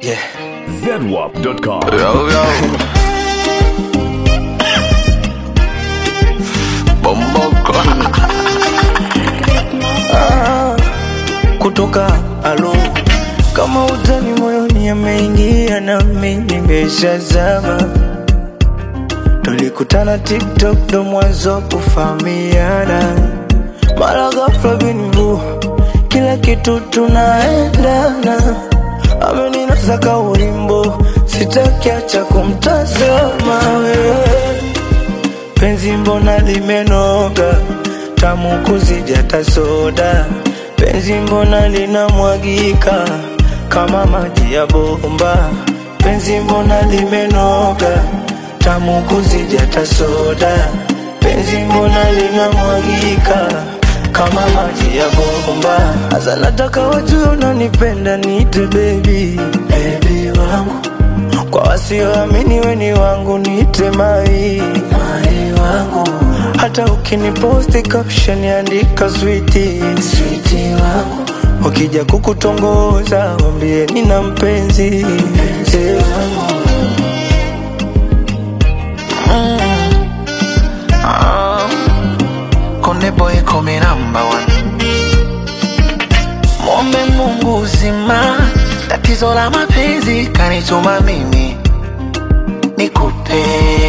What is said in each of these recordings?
Yeah. zedwap.com. Yo, yo. Bomboko. kutoka alo kama utani moyoni ameingia nami nimeshazama tulikutana tiktok ndo mwanzo kufahamiana mara ghafla bingu kila kitu tunaendana ameninasa ka ulimbo sitakiacha kumtazama wewe penzi mbona limenoga tamu kuzidi hata soda penzi mbona linamwagika kama maji ya bomba penzi mbona limenoga tamu kuzidi hata soda penzi mbona linamwagika kama maji ya bomba hasa nataka wajue unanipenda niite bebi bebi wangu kwa wasioamini weni wangu niite mai mai wangu hata ukiniposti caption andika switi switi wangu ukija kukutongoza wambie nina mpenzi mpenzi wangu Konde boy come number one. Mwombe Mungu uzima, tatizo la mapenzi kanituma mimi nikupe,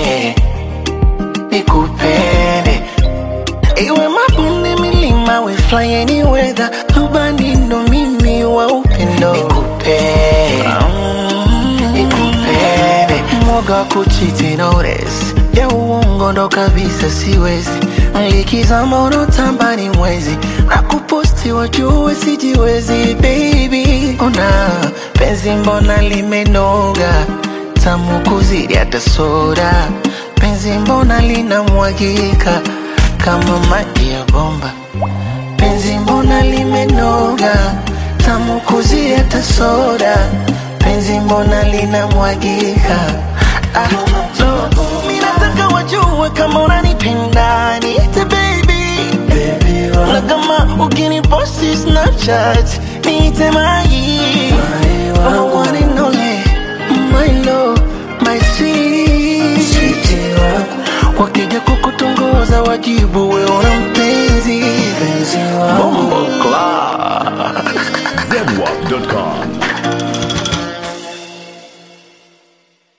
nikupende iwe mabonde, milima, we fly any weather, rubani ndo mimi wa upendo nikupe, mm, nikupende mwoga wa kuchiti notice ya uongo ndo kabisa siwezi likizama unotamba ni mwezi na kuposti wajue sijiwezi baby ona penzi mbona limenoga tamu kuzidi hata soda penzi mbona linamwagika kama maji ya bomba penzi mbona limenoga tamu kuzidi hata soda penzi mbona linamwagika ah, no. Mi nataka wajue kama unanipenda niite baby bebi na wangu kama ukiniposti snapchat niite mai mai Kama wangu one and only, my love, my sweet switi wangu wakija kukutongoza wajibu we una